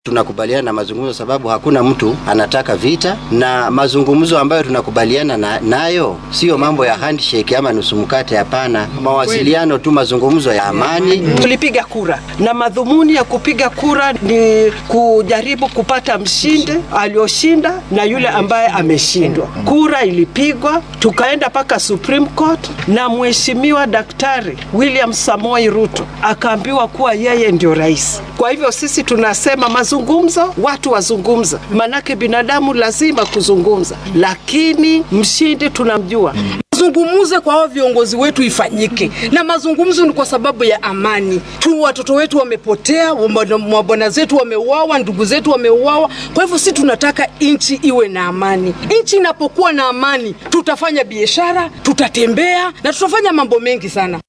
Tunakubaliana na mazungumzo sababu hakuna mtu anataka vita, na mazungumzo ambayo tunakubaliana na, nayo sio mambo ya handshake ama nusu mkate. Hapana, mawasiliano tu, mazungumzo ya amani. Tulipiga kura na madhumuni ya kupiga kura ni kujaribu kupata mshindi aliyoshinda na yule ambaye ameshindwa. Kura ilipigwa, tukaenda mpaka Supreme Court na mheshimiwa Daktari William Samoei Ruto akaambiwa kuwa yeye ndio rais. Kwa hivyo sisi tunasema mazungumzo, watu wazungumza, manake binadamu lazima kuzungumza, lakini mshindi tunamjua. Mazungumzo kwa hao viongozi wetu ifanyike, na mazungumzo ni kwa sababu ya amani tu. Watoto wetu wamepotea, mabwana zetu wameuawa, ndugu zetu wameuawa. Kwa hivyo si tunataka nchi iwe na amani. Nchi inapokuwa na amani, tutafanya biashara, tutatembea na tutafanya mambo mengi sana.